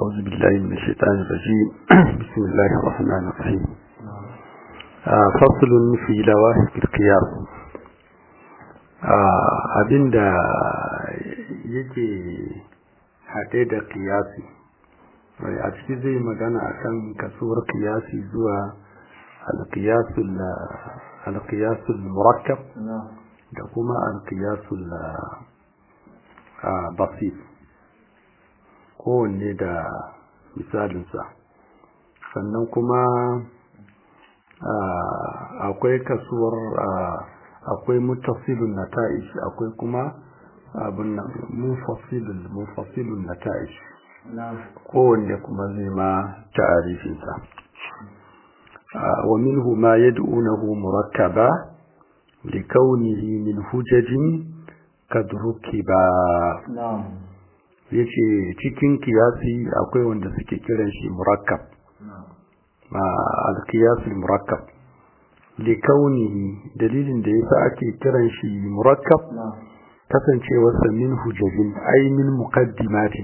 أعوذ بالله من الشيطان الرجيم بسم الله الرحمن الرحيم آه فصل في لواهق القياس آه أبين دا يجي haɗe da ƙiyasi a ciki zai magana akan kasuwar ƙiyasi zuwa alƙiyasul murakkab da kuma alƙiyasul basir kowanne da misalinsa sannan kuma akwai kasuwar akwai mutasilun nata'ish akwai kuma abin nan munfasilun munfasilun nata'ish kowanne kuma zai ma ta'arifinsa wa minhu ma yad'unahu murakkaba likaunihi min hujajin kad rukiba yace cikin kiyasi akwai wanda suke kiran shi murakkab ma al-qiyas al-murakkab likaunihi dalilin da yasa ake kiran shi murakkab kasancewarsa min hujajin ai min muqaddimatin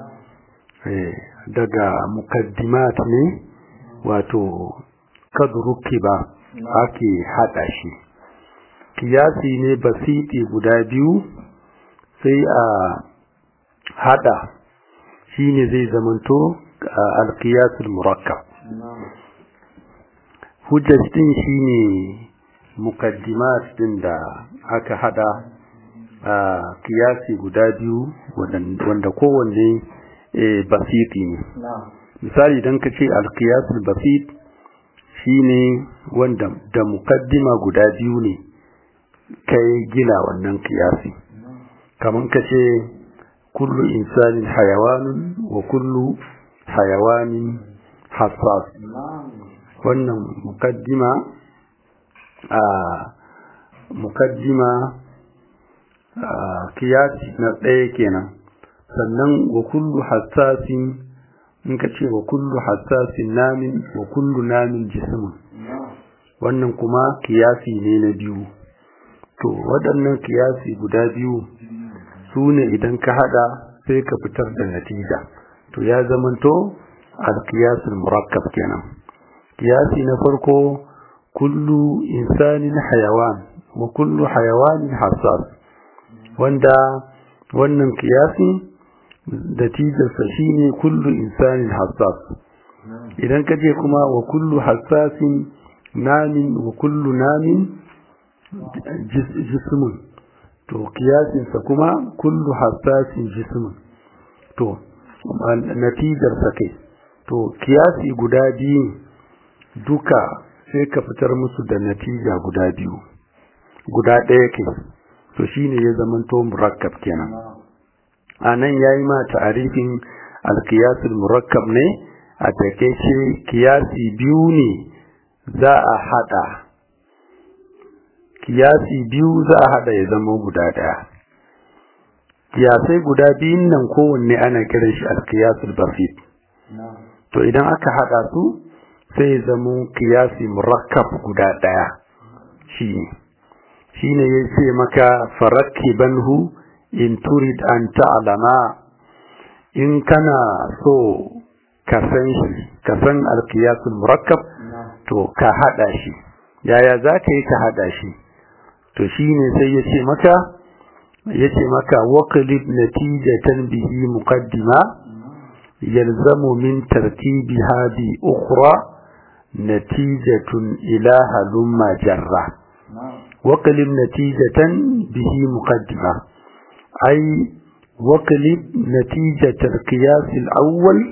daga muqaddimat ne wato kad rukiba ake hada shi kiyasi ne basiti guda biyu sai a hada shine zai zamanto alqiyasul murakkab hujjaj din shine muqaddimat din da aka hada kiyasi guda biyu wanda kowanne basiti ne misali idan ka ce alqiyasul basit shine wanda da muqaddima guda biyu ne kai gina wannan kiyasi kaman ka ce kullu insanin hayawanun wa kullu hayawanin hassas wannan mukaddima a mukaddima kiyasi na ɗaya kenan sannan wa kullu hassasin in ka ce wa kullu hassasin namin wa kullu namin jismin wannan kuma kiyasi ne na biyu to waɗannan kiyasi guda biyu su ne idan ka hada sai ka fitar da natija to ya zamanto alkiyasul murakkab kenan kiyasi na farko kullu insanin hayawan wa kullu hayawanin hassas wanda wannan kiyasi natijarsa shine kullu insanin hassas idan ka je kuma wa kullu hassasin namin wa kullu namin jismun to kiyasinsa kuma kullu hassasin jismin to natijarsa kai to kiyasi guda biyu duka sai ka fitar musu da natija guda biyu guda ɗaya ke to shine ya zamanto murakkab kenan a nan ya yi ma ta'arifin alkiyasul murakkab ne a takaice kiyasi biyu ne za a haɗa kiyasi biyu za a hada ya zama guda daya kiyasai guda biyun nan kowanne ana kiran shi alkiyasul basit to idan aka hada su sai zama kiyasi murakkab guda daya shine shine yace maka farakkibanhu in turid an ta'lama in kana so ka san shi ka san alkiyasul murakkab to ka hada shi yaya za ka yi ka hada shi to shine sai yace maka yace maka waqlib natijatan bihi muqaddima yalzamu min tartibiha bi ukhra natijatun ila halumma jarra waqlib natijatan bihi muqaddima ay waqlib natijat al-qiyas al-awwal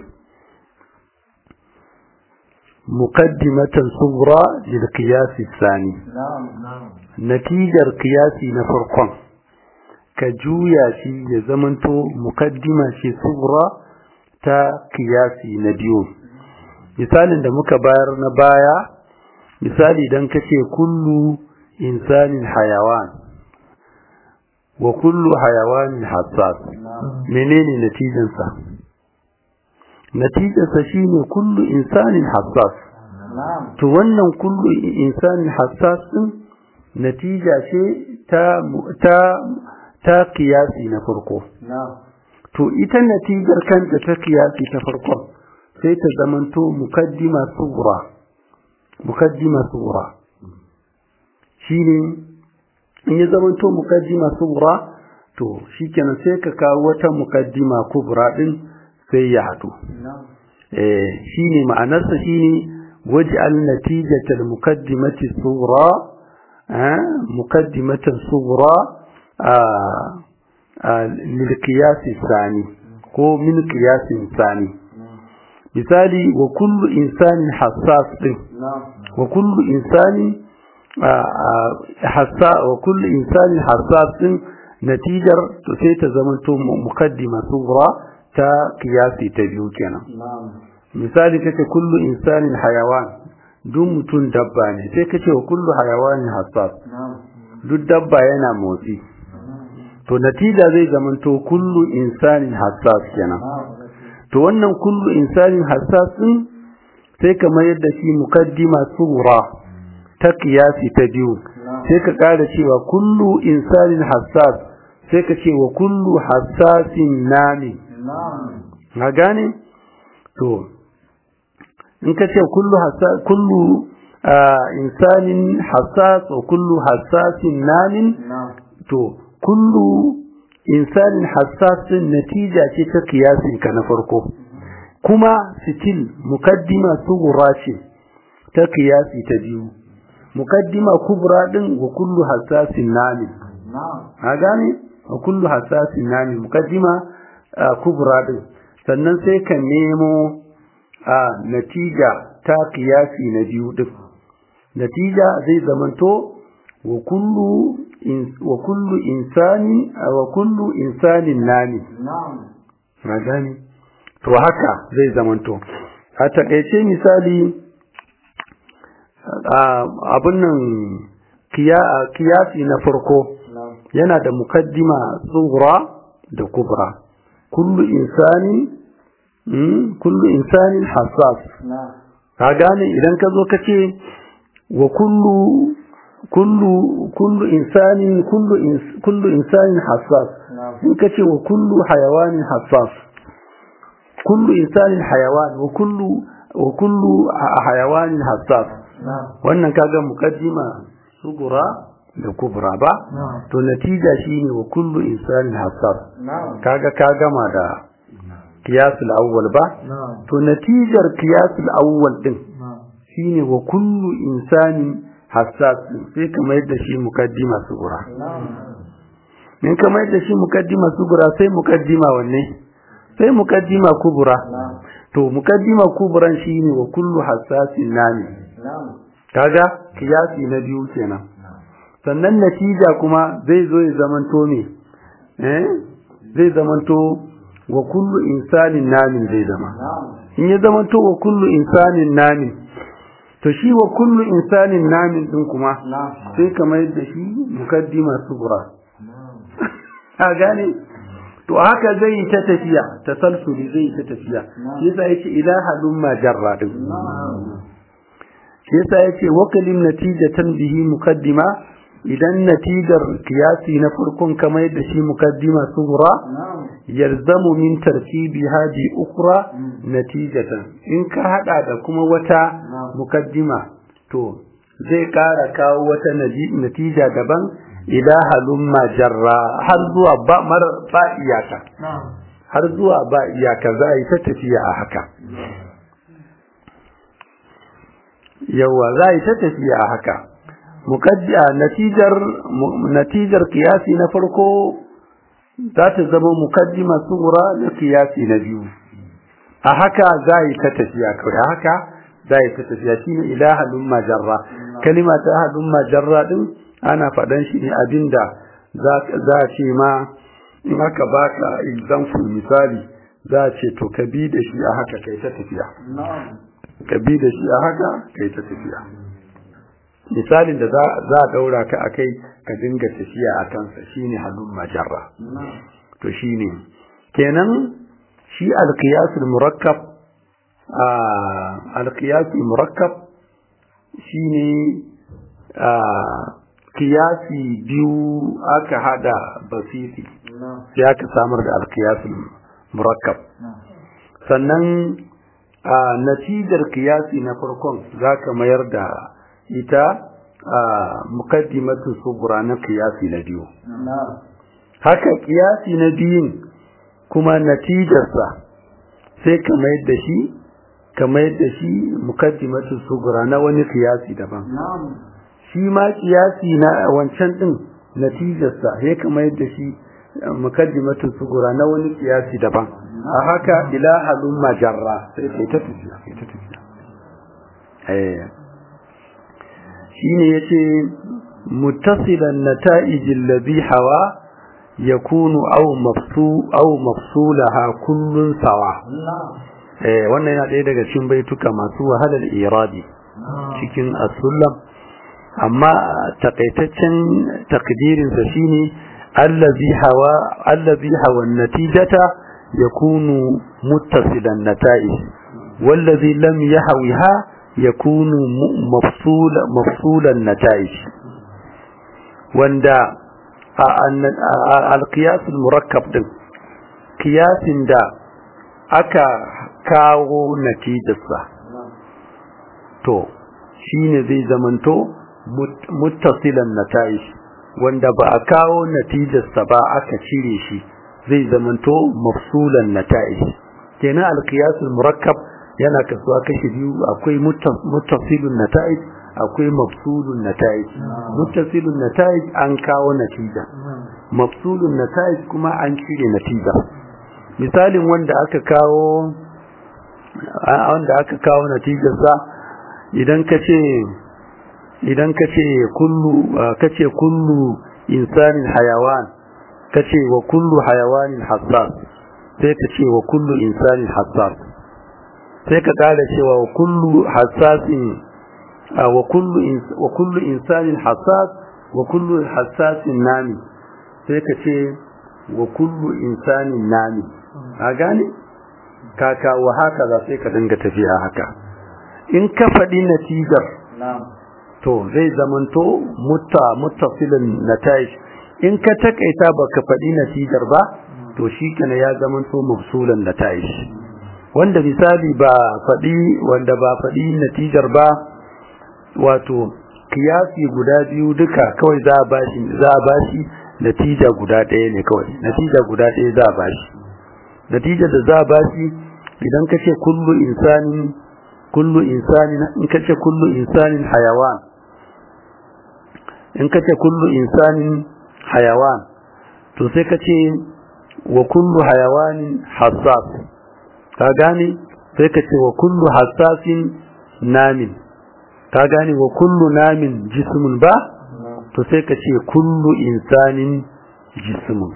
مقدمة صغرى للقياس الثاني نعم نعم natijar kiyasi na farkon ka juya shi ya zamanto mukaddima ce sugura ta kiyasi na biyu misalin da muka bayar na baya misali dan kace kullu insanin hayawan wa kullu hayawanin hassas menene natijansa natijarsa shine kullu insanin hassas نعم to wannan kullu insanin hassas din natija ce ta ta ta kiyasi na farko نعم to ita natijar kanta ta kiyasi ta farkon sai ta zamanto mukaddima sugura mukaddima sugura shine in ya zamanto mukaddima sugura to shikenan sai ka kawo wata mukaddima kubra din sai ya haɗu eh shine ma'anarsa shine waj'al natijatal mukaddimati sughra mukaddimatan sughra lil qiyas thani ko min qiyas thani misali wa kullu insanin hassas din wa kullu insanin hassa wa kullu insanin hassas din natijar to sai ta zamanto mukaddima sughra ta qiyasi ta biyu kenan misali kace kullu insanin hayawan duk mutum dabba ne sai kace wa kullu hayawanin hassas duk dabba yana motsi to natija zai zamanto kullu insanin hassas kenan to wannan kullu insanin hassas din sai kamar yadda shi mukaddima sura ta kiyasi ta biyu sai ka ƙara cewa kullu insanin hassas sai ka ce wa kullu hassasin nami na gane to in ka ce kullu kullu insanin hassas wa kullu hassasin namin to kullu insanin hassasin natija ce ta kiyasin ka na farko kuma sitil mukaddima sugura ce ta kiyasi ta biyu mukaddima kubra din wa kullu hassasin namin a gane wa kullu hassasin namin mukaddima kubra din sannan sai ka nemo a natija ta kiyasi na biyu din natija zai zamanto wa kullu in wa kullu insani wa kullu insanin nami na gani to haka zai zamanto a takaice misali abin nan kiyasi na farko yana da mukaddima tsugra da kubra kullu insani kullu insanin hassas ka gane idan ka zo ka ce wa kullu kullu kullu insanin kullu kullu insanin hassas in ka ce wa kullu hayawanin hassas kullu insanin hayawan wa kullu wa kullu hayawanin hassas wannan kaga mukaddima sugura da kubra ba to natija shine wa kullu insanin hassas kaga ka gama da kiyasul awwal ba to natijar kiyasul awwal din shine wa kullu insanin hassas sai kamar yadda shi mukaddima sugura in kamar yadda shi mukaddima sugura sai mukaddima wanne sai mukaddima kubura to mukaddima kuburan shine wa kullu hassasin nami kaga kiyasi na biyu kenan sannan natija kuma zai zo ya zamanto me eh zai zamanto wa kullu insanin namin zai zama in ya zamanto wa kullu insanin namin to shi wa kullu insanin namin din kuma sai kamar yadda shi mukaddima sugura a gane to haka zai yi ta tafiya tasalsuli zai yi ta tafiya yasa yace ila halumma jarra din yasa yace wakalim natijatan bihi mukaddima idan natijar kiyasi na farkon kamar yadda shi mukaddima sugura yalzamu min tartibi hadi ukra natijatan in ka hada da kuma wata mukaddima to zai kara kawo wata natija daban ila halumma jarra har zuwa ba mar ba iyaka har zuwa ba iyaka za yi ta tafiya a haka yawa za yi ta tafiya a haka mukaddiya natijar natijar kiyasi na farko za ta zama mukaddima sugura da kiyasi na biyu a haka za yi ta tafiya kawai a haka za yi ta tafiya shine ila halumma jarra kalima ta halumma jarra din ana faɗan shi ne abinda za a ce ma in aka baka example misali za a ce to ka bi da shi a haka kai ta tafiya ka bi da shi a haka kai ta tafiya misalin da za a daura ka akai ka dinga tafiya a kansa shine halun majarra to shine kenan shi alqiyasul murakkab alqiyasul murakkab shine kiyasi biyu aka hada basiti sai aka samar da alkiyasul murakkab sannan a natijar kiyasi na farkon za ka mayar da ita a mukaddimatu sugura na kiyasi na biyu haka kiyasi na biyun kuma natijarsa sai ka mayar da shi ka mayar da shi mukaddimatu sugura na wani kiyasi daban shi ma kiyasi na wancan din natijarsa sai ka mayar da shi mukaddimatu sugura na wani kiyasi daban a haka ila halun majarra sai kai ta tafiya kai ta tafiya eh shine yace muttasilan nata'ij alladhi hawa yakunu aw mafsu aw mafsulaha kullun sawa eh wannan yana ɗaya daga cikin baituka masu wahalar iradi cikin as-sulam amma takaitaccen takdirin sa shine allazi hawa allazi hawa natijata yakunu muttasilan nata'ij wallazi lam yahwiha yakunu mafsul mafsulan nata'ij wanda al-qiyas al-murakkab din qiyasin da aka kawo natijarsa to shine zai zamanto muttasilan nata'ij wanda ba a kawo natijarsa ba aka cire shi zai zamanto mafsulan nata'ij kenan al-qiyas al-murakkab yana kasuwa kashi biyu akwai muttasilun nata'ij akwai mafsulun nata'ij muttasilun nata'ij an kawo natija mafsulun nata'ij kuma an cire natija misalin wanda aka kawo wanda aka kawo natijarsa idan ka ce idan ka ce kullu ka ce kullu insanin hayawan ka ce wa kullu hayawanin hassas sai ka ce wa kullu insanin hassas sai ka kara cewa wa kullu hassasin wa kullu wa kullu insanin hassas wa kullu hassasin nami sai ka ce wa kullu insanin nami a gane kaka wa haka za sai ka dinga tafiya haka in ka faɗi natijar to zai zamanto mutta muttasilin nataish in ka takaita baka faɗi natijar ba to shi kana ya zamanto mafsulan nataish wanda misali ba faɗi wanda ba faɗi natijar ba wato kiyasi guda biyu duka kawai za a bashi za a bashi natija guda ɗaya ne kawai natija guda ɗaya za a bashi natijar da za a bashi idan ka ce kullu insanin kullu insanin in ka ce kullu insanin hayawan in ka ce kullu insanin hayawan to sai ka ce wa kullu hayawanin hassas ka gane sai ka ce wa kullu hassasin namin ka gane wa kullu namin jismun ba to sai ka ce kullu insanin jismun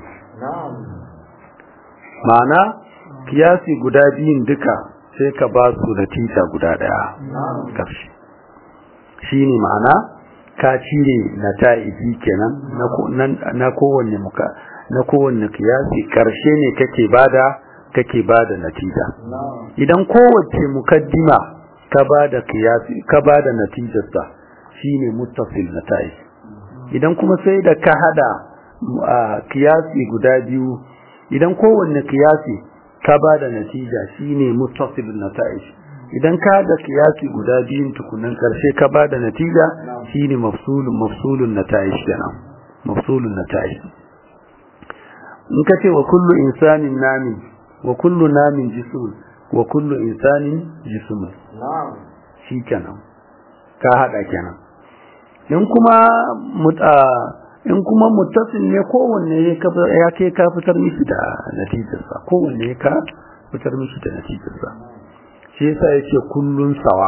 ma'ana kiyasi guda biyun duka sai ka ba su natija guda daya karshe shi ne ma'ana ka cire nata'iji kenan na kowanne muka na kowanne kiyasi karshe ne kake bada kake bada natija idan kowace mukaddima ka bada kiyasi ka bada natijarsa shine muttasil nata'ij idan kuma sai da ka hada kiyasi guda biyu idan kowanne kiyasi ka ba da natija shine muttasilun nata'ij idan ka da kiyasi guda biyun tukunan karshe ka ba da natija shine mafsulun mafsulun nata'ij kenan mafsulun nata'ij in ka ce wa kullu insanin namin wa kullu namin jismun wa kullu insanin jismun shi kenan ka hada kenan in kuma in kuma muttasil ne kowanne ya ke ka fitar mishi da natijarsa kowanne ya ka fitar mishi da natijarsa shi yasa yake kullun sawa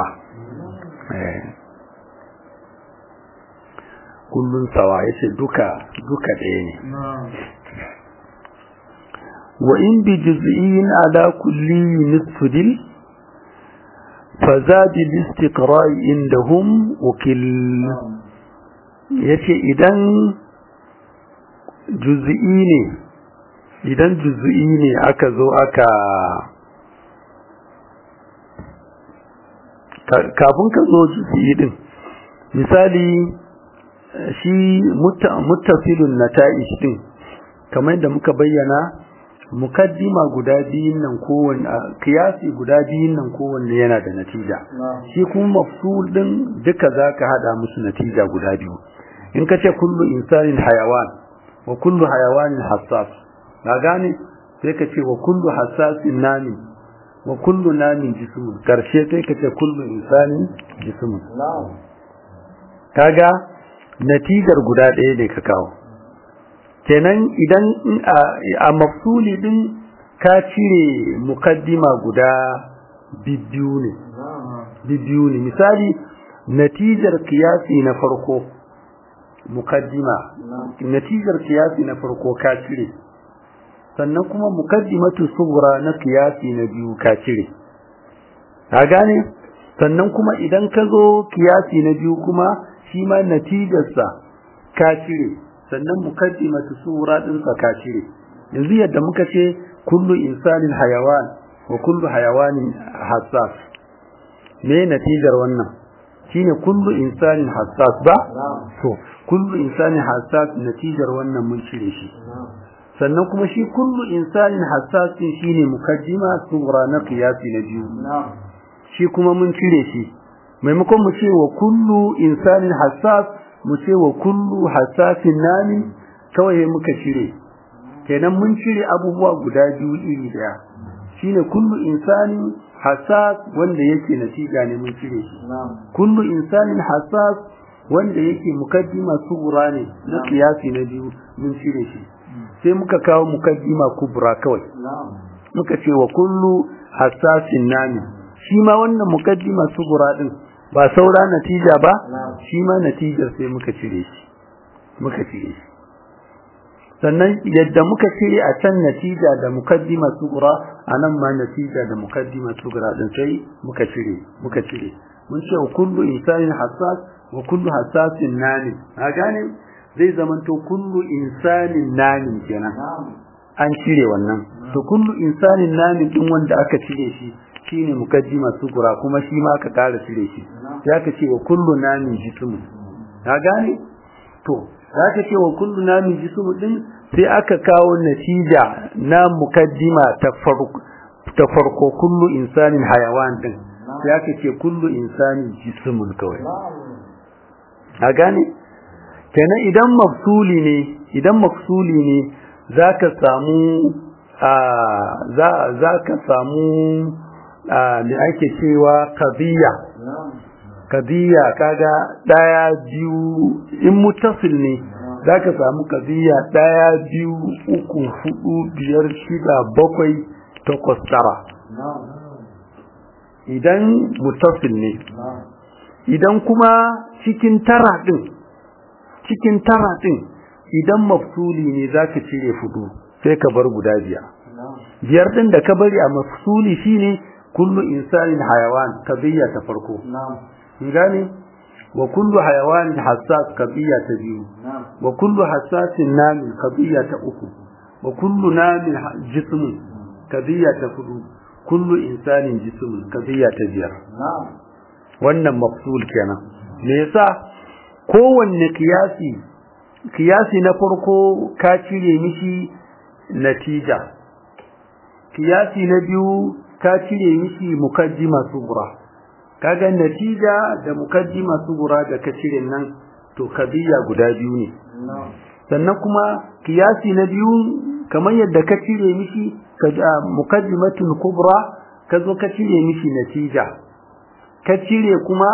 kullun sawa yace duka duka ɗaya ne wa in bi juz'in ala kulli nisfudil فزاد الاستقراء عندهم وكل yace idan juz'i ne idan juz'i ne aka zo aka kafin ka zo juz'i din misali shi muttasilun nata'ij din kamar da muka bayyana mukaddima guda biyun nan kowanne kiyasi guda biyun nan kowanne yana da natija shi kuma mafsul din duka zaka hada musu natija guda biyu in kace kullu insanin hayawan wa kullu hayawanin hassas na gane sai ka ce wa kullu hassasin nami wa kullu namin jismun karshe sai ka ce kullu insanin jismun kaga natijar guda ɗaya ne ka kawo kenan idan a mafsuli din ka cire mukaddima guda bibbiyu ne bibbiyu ne misali natijar kiyasi na farko mukaddima natijar kiyasi na farko ka cire sannan kuma mukaddimatu sughra na kiyasi na biyu ka cire ka gane sannan kuma idan ka zo kiyasi na biyu kuma shi ma natijarsa ka cire sannan mukaddimatu sughra din sa ka cire yanzu yadda muka ce kullu insanin hayawan wa kullu hayawanin hassas me natijar wannan shine kullu insanin hassas ba to kullu insanin hassas natijar wannan mun cire shi sannan kuma shi kullu insanin hassas din shine mukaddima sughra na qiyasi na biyu shi kuma mun cire shi maimakon mu ce wa kullu insanin hassas mu ce wa kullu hassasin nami kawai muka cire kenan mun cire abubuwa guda biyu iri daya shine kullu insanin hassas wanda yake natija ne mun cire shi kullu insanin hassas wanda yake mukaddima sughra ne na qiyasi na biyu mun cire shi sai muka kawo mukaddima kubra kawai muka ce wa kullu hassasin nami shi ma wannan mukaddima sughra din ba saura natija ba shi ma natijar sai muka cire shi muka cire shi sannan yadda muka cire a can natija da mukaddima sughra anan ma natija da mukaddima sughra din sai muka cire muka cire mun ce wa kullu insanin hassas wa kullu hassasin nani a gane zai zamanto kullu insanin nani kenan an cire wannan to kullu insanin nani din wanda aka cire shi shine mukaddima sughra kuma shi ma aka kara cire shi sai aka ce wa kullu nani jismu ka gane to zaka ce wa kullu nami jismu din sai aka kawo natija na mukaddima ta farko ta farko kullu insanin hayawan din sai aka ce kullu insanin jismun kawai a gane kenan idan mafsuli ne idan mafsuli ne zaka samu a za zaka samu a me ake cewa qadiyya qadiyya kaga daya biyu in mutasil ne zaka samu qadiyya daya biyu uku hudu biyar shida bakwai takwas tara idan mutasil ne idan kuma cikin tara din cikin tara din idan mafsuli ne zaka cire fudu sai ka bar guda biyar biyar din da ka bari a mafsuli shine kullu insanin hayawan qadiyya ta farko gane wa kullu hayawanin hassas qadiyya ta biyu wa kullu hassasin namin qadiyya ta uku wa kullu namin jismun qadiyya ta hudu kullu insanin jismun qadiyya ta biyar wannan mafsul kenan me yasa kowanne kiyasi kiyasi na farko ka cire mishi natija kiyasi na biyu ka cire mishi mukaddima sughra kaga natija da mukaddima sughra da ka cire nan to kadiya guda biyu ne sannan kuma kiyasi na biyu kamar yadda ka cire mishi mukaddimatul kubra ka zo ka cire mishi natija ka cire kuma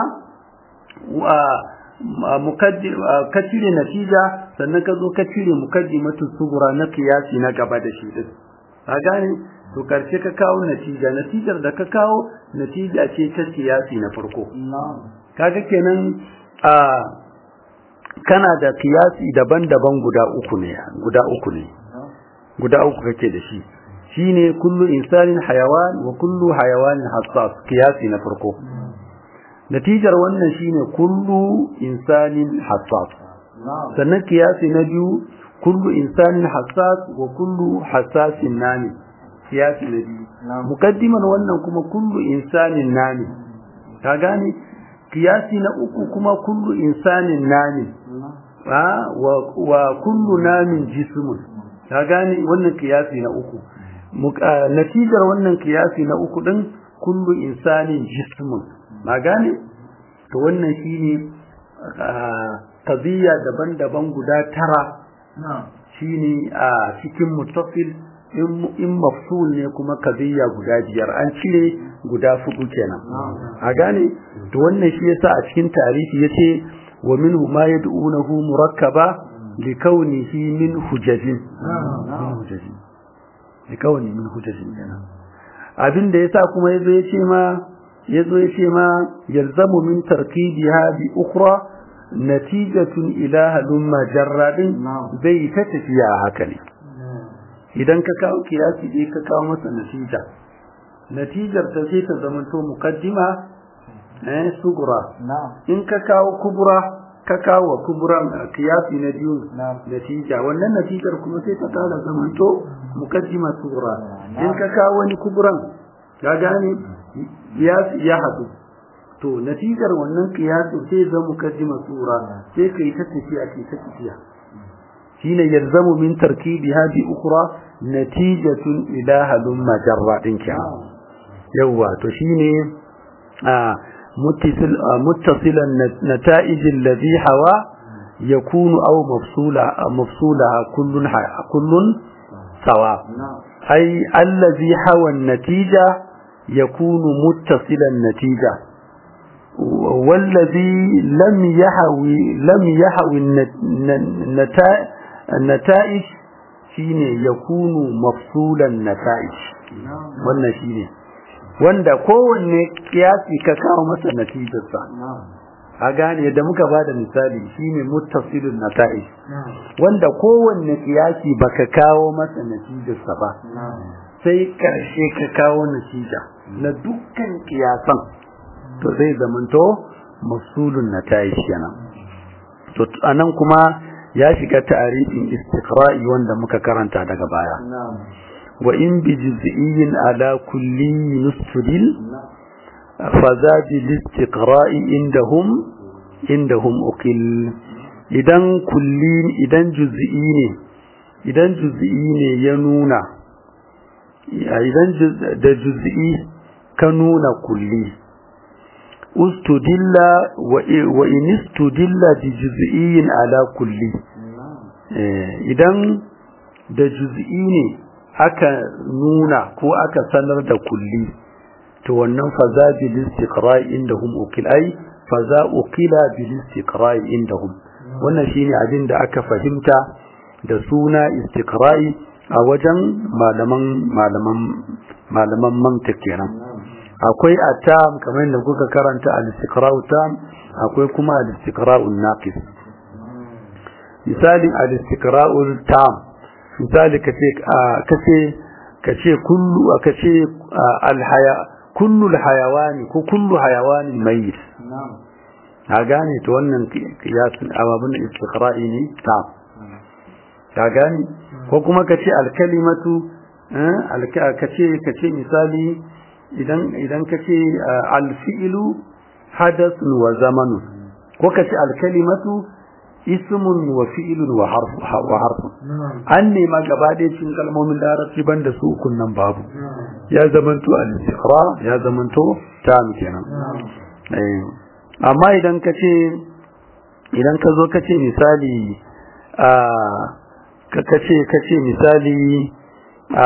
ka cire natija sannan ka zo ka cire mukaddimatul sughra na kiyasi na gaba da shi din ka gane to karshe ka kawo natija natijar da ka kawo natija ce ta kiyasi na farko kaga kenan a kana da kiyasi daban-daban guda uku ne guda uku ne guda uku kake da shi shine kullu insanin hayawan wa kullu hayawanin hassas kiyasi na farko natijar wannan shine kullu insanin hassas sannan kiyasi na biyu kullu insanin hassas wa kullu hassasin nami kiyasi na biyu mukaddiman wannan kuma kullu insanin nami ka gane kiyasi na uku kuma kullu insanin nami wa kullu namin jismun ka gane wannan kiyasi na uku natijar wannan kiyasi na uku din kullu insanin jismun na gane to wannan shine qadiyya daban-daban guda tara shine a cikin muttasil in mafsul ne kuma qadiyya guda biyar an cire guda fudu kenan a gane to wannan shi yasa a cikin tarihi yace wa minhu ma yad'unahu murakkaba likaunihi min hujajin min hujajin likauni min hujajin kenan abin da yasa kuma yazo yace ma yazo yace ma yalzamu min tarkibiha bi ukhra natijatun ila halum majarradin bai ta tafiya haka ne idan ka kawo kiyasi dai ka kawo masa natija natijar ta sai ta zamanto muqaddima eh sugura in ka kawo kubura ka kawo kuburan kiyasi na biyu natija wannan natijar kuma sai ta kara zamanto muqaddima sugura in ka kawo wani kuburan ka gane kiyasi ya hadu to natijar wannan kiyasi sai zama muqaddima sugura sai kai ta tafiya kai ta tafiya shine yalzamu min tarkibiha bi ukhra natijatun ila halum majarra din kenan yawa to shine muttasil muttasilan nata'ij alladhi hawa yakunu aw mafsula mafsulaha kullun kullun sawa ay alladhi hawa an-natija yakunu muttasilan natija والذي لم يحوي لم يحوي النتائج shine yakunu mafsulan nata'ij wannan shine wanda kowanne kiyasi ka kawo masa natijarsa a gane yadda muka bada misali shine muttasilun nata'ij wanda kowanne kiyasi baka kawo masa natijarsa ba sai karshe ka kawo natija na dukkan kiyasan to zai zamanto mafsulun nata'ij kenan to anan kuma ya shiga ta'arifin istiqra'i wanda muka karanta daga baya wa in bi juz'iyyin ala kulli nustudil fa za bi istiqra'i indahum indahum uqil idan kulli idan juz'i ne idan juz'i ne ya nuna idan da juz'i ka nuna kulli ustudilla wa in istudilla bi juz'iyyin ala kulli idan da juz'i ne aka nuna ko aka sanar da kulli to wannan faza bil istiqra'i indahum ukil ai faza ukila bil istiqra'i indahum wannan shine abin da aka fahimta da suna istiqra'i a wajen malaman malaman malaman mantiq kenan akwai atam kamar da kuka karanta al-istiqra'u tam akwai kuma al-istiqra'u naqis misali al-istiqra'u tam misali kace kace kace kullu kace al-haya kullu al-hayawani ko kullu hayawanin mayyit ka gane to wannan kiyasin ababun istiqra'i ne tam ka gane ko kuma kace al-kalimatu kace kace misali idan idan kace al-fi'lu hadathun wa zamanun ko kace al-kalimatu ismun wa fi'lun wa harfu wa harfu an ne ma gaba da cikin kalmomin larabci banda su ukun nan babu ya zamanto al-istiqra ya zamanto tam kenan amma idan kace idan ka zo kace misali a ka kace kace misali a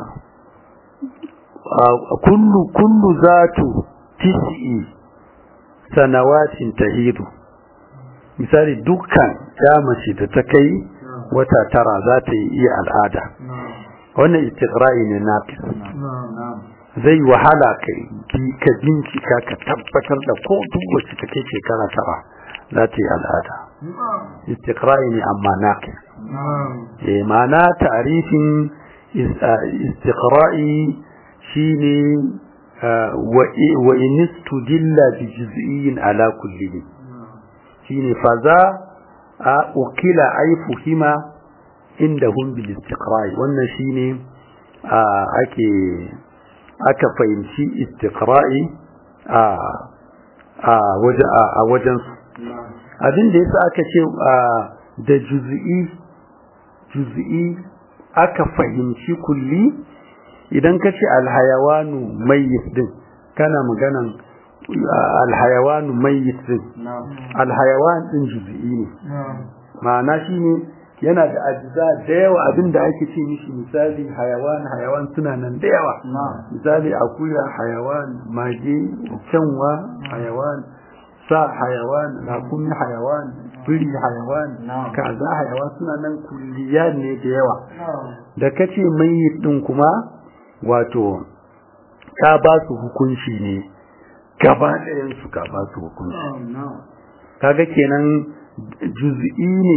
kullu kullu zatu tis'i sanawatin tahidu misali dukkan ya mace da ta kai wata tara za ta yi iya al'ada wannan istiqra'i ne naqis zai wahala kai ka bincika ka tabbatar da ko duk wacce ta kai shekara tara za ta yi al'ada istiqra'i ne amma naqis eh ma'ana ta'rifin istiqra'i shine wa in istudilla bi juz'iyyin ala kullihi shine faza a ukila ay fuhima indahum bil istiqra'i wannan shine ake aka fahimci istiqra'i a a waje a wajen su abin da yasa aka ce da juz'i juz'i aka fahimci kulli idan ka ce alhayawanu mayyit din kana maganan alhayawanu mayyit din alhayawan din juz'i ne ma'ana shine yana da ajiza da yawa abinda ake ce mishi misali hayawan hayawan suna nan da yawa misali akuya hayawan mage kyanwa hayawan sa hayawan rakumi hayawan biri hayawan kaza hayawan suna nan kulliya ne da yawa da kace mai din kuma wato ka ba su hukunci ne gaba ɗayan su ka ba su hukunci kaga kenan juz'i ne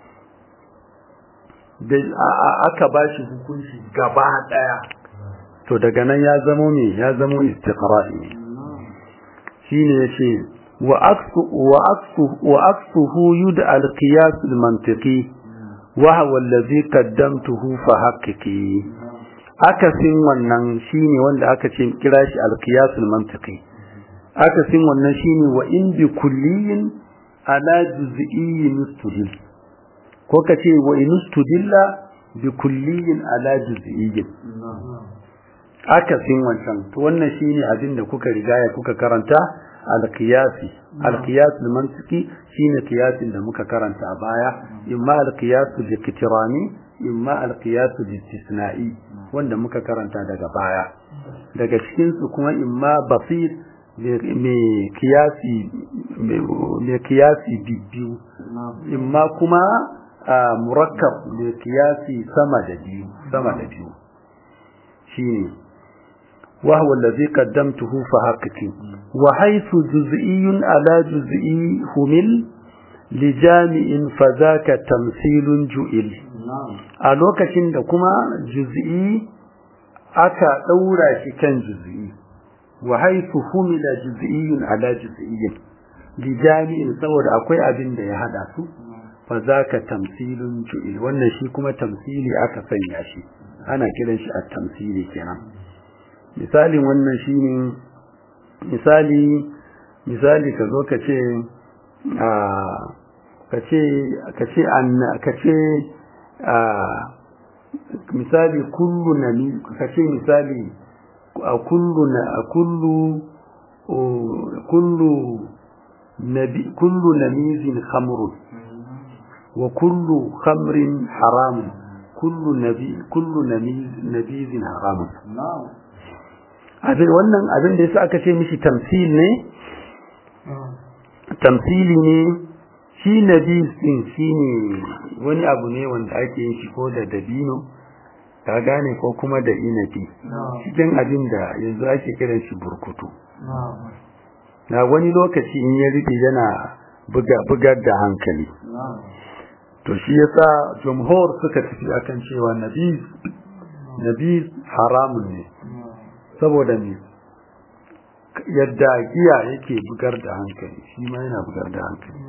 da aka ba shi hukunci gaba ɗaya to daga nan ya zamo me ya zamo istiqra'i ne shine yace وعكس وعكس وعكسه يدعى القياس المنطقي وهو الذي قدمته فحققي akasin wannan shine wanda aka ce kira shi alqiyas almantiqi akasin wannan shine wa in bi kulliyin ala juz'iyyin istudil ko kace wa in istudilla bi kulliyin ala juz'iyyin akasin wancan to wannan shine abin da kuka rigaya kuka karanta alqiyasi alqiyas almantiqi shine qiyasin da muka karanta a baya imma alqiyas likitirani imma alqiyas listisna'i wanda muka karanta daga baya daga cikin su kuma imma basit mai kiyasi mai kiyasi bibbiyu imma kuma murakkab mai kiyasi sama da biyu sama da biyu shine وهو الذي قدمته فحققي وحيث جزئي على جزئي همل لجامع فذاك تمثيل جئل a lokacin da kuma juz'i aka daura shi kan juz'i wa haythu humila juz'iyyun ala juz'iyyin li jami'in saboda akwai abin da ya hada su fa zaka tamsilun ju'il wannan shi kuma tamsili aka sanya shi ana kiran shi at-tamsili kenan misalin wannan shine misali misali ka zo ka ce ka ce ka ce ka ce misali kullu nami ka ce misali kullu na kullu kullu nabi kullu namizin khamrun wa kullu khamrin haramun kullu nabi kullu nabizin haramun abin wannan abin da yasa aka ce mishi tamsil ne tamsili ne shi nabi din shine wani abu ne wanda ake yin shi ko da dabino ka gane ko kuma da inabi cikin abin da yanzu ake kiran shi burkutu na wani lokaci in ya rufe yana buga bugar da hankali to shi yasa jumhur suka tafi akan cewa nabi nabi haramun ne saboda me yadda giya yake bugar da hankali shi ma yana bugar da hankali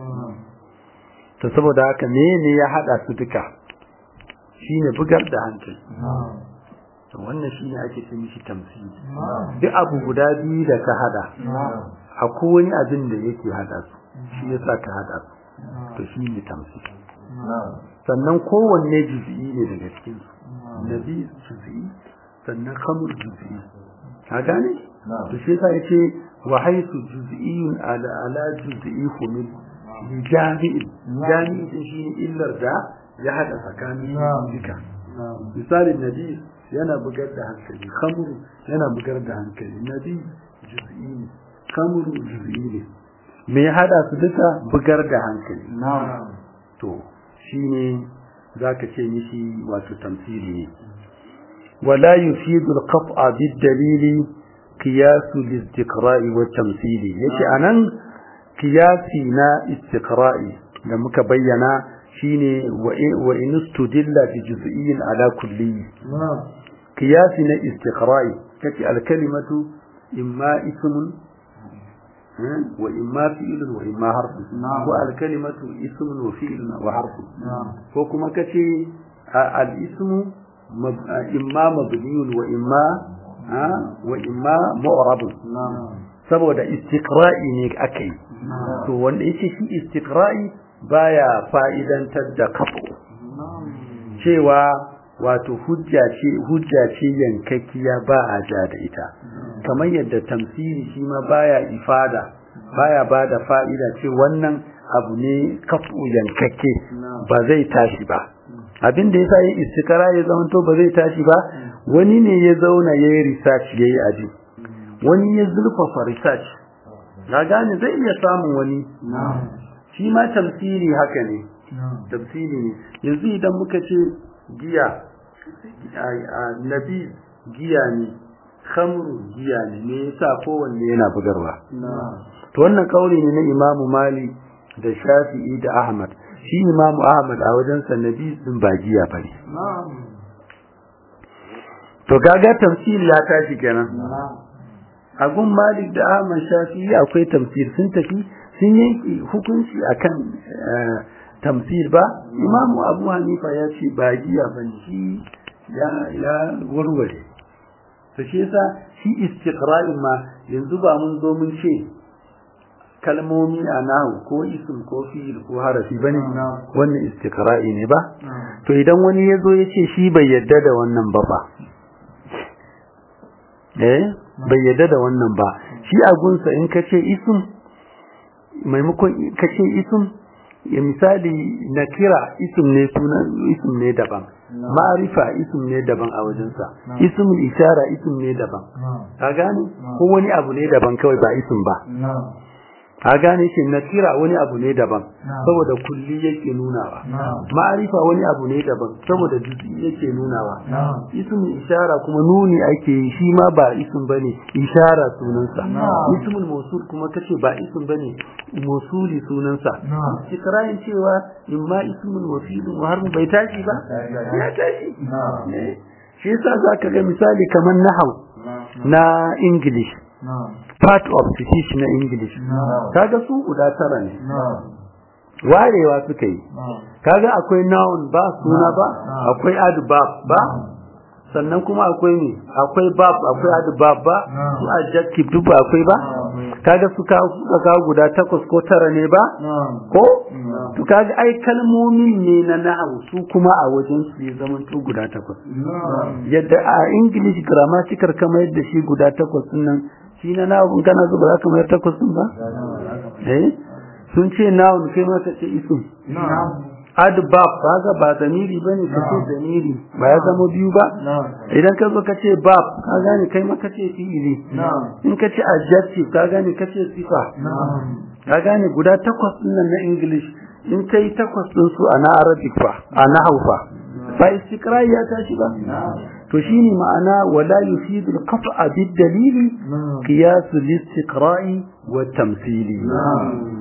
to saboda haka me ne ya hada su duka shine bugar da hankali to wannan shine ake ce mishi tamsili duk abu guda biyu da ka hada akwai wani abin da yake hada su shi yasa ka hada su to shine tamsili sannan kowanne juz'i ne daga cikin su nabi juz'i sannan khamr juz'i ka gane to shi yasa yace wa haythu juz'iyyun ala ala juz'i humil li jami'in jami'in shi illar da ya hada tsakanin duka misalin nabi yana bugar da hankali khamru yana bugar da hankali nabi juz'i ne khamru juz'i ne me ya hada su duka bugar da hankali to shine zaka ce mishi wato tamsili ne ولا يفيد القطع بالدليل قياس الاستقراء والتمثيل yace anan qiyasi na istiqra'i da muka bayyana shine wa in istudilla bi juz'iyyin ala kulli qiyasi na istiqra'i kace al kalimatu imma ismun wa imma fi'lun wa imma harfun wa al kalimatu ismun wa fi'lun wa harfun ko kuma kace al ismu imma mabniyun wa imma wa imma mu'rab saboda istiqra'i ne akai to wanda yake shi istiqra'i baya fa'idantar da kafu cewa wato hujja ce hujja ce yankakkiya ba a ja da ita kamar yadda tamsiri shi ma baya ifada baya bada fa'ida ce wannan abu ne kafu yankakke ba zai tashi ba abin da yasa yin istikara ya zama to ba zai tashi ba wani ne ya zauna yayi research yayi aji wani ya zurfafa research na gane zai iya samun wani shi ma tamsiri haka ne tamsiri ne yanzu idan muka ce giya nabi giya ne khamru giya ne me yasa kowanne yana bugarwa to wannan kauli ne na imamu mali da shafi'i da ahmad shi imamu ahmad a wajen nabi din ba giya bane to gaga tamsiri ya tashi kenan a gun malik da ahmad shafi'i akwai tamsir sun tafi sun yanke hukunci akan tamsir ba imamu abu hanifa ya ce ba giya ba shi ya ya warware to shi yasa shi istiqra'in ma yanzu ba mun zo mun ce kalmomi a nahu ko ism ko fi'il ko harafi bane wannan istiqra'i ne ba to idan wani ya zo ya ce shi bai yadda da wannan ba ba eh bai yadda da wannan ba shi a gunsa in ka ce ism maimakon ka ce ism ya misali na kira ism ne sunan ism ne daban ma'arifa ism ne daban a wajensa ismul ishara ism ne daban ka gane ko wani abu ne daban kawai ba ism ba ka gane shi na kira wani abu ne daban saboda kulli yake nunawa ma'arifa wani abu ne daban saboda juz'i yake nunawa ismul ishara kuma nuni ake yi shi ma ba ism bane ishara sunansa ismul mawsul kuma kace ba ism bane mawsuli sunansa ikrarin cewa in ma ismul wasil har bai tashi ba ya tashi shi yasa zaka ga misali kamar nahau na english part of speech na English kaga su guda tara ne warewa suka yi kaga akwai noun ba suna ba akwai adverb ba sannan kuma akwai ne akwai verb akwai adverb ba su adjective duk ba akwai ba kaga su ka ka guda takwas ko tara ne ba ko to kaga ai kalmomin ne na nahwu su kuma a wajen su ya zama to guda takwas yadda a English grammatical kamar yadda shi guda takwas nan shi na nahwu kana zuba za ka mayar takwas din ba eh sun ce noun kai ma ka ce isim adbab kaga ba zamiri bane ka ce zamiri ba ya zama biyu ba idan ka zo ka ce bab ka gane kai ma ka ce fi'ili in ka ce adjective ka gane ka ce sifa ka gane guda takwas din nan na english in kai takwas din su a na arabic fa a na haufa ba istiqra ya tashi ba to shine ma'ana wala yufidu al-qat'a bid-dalili qiyas al-istiqra'i wa tamthili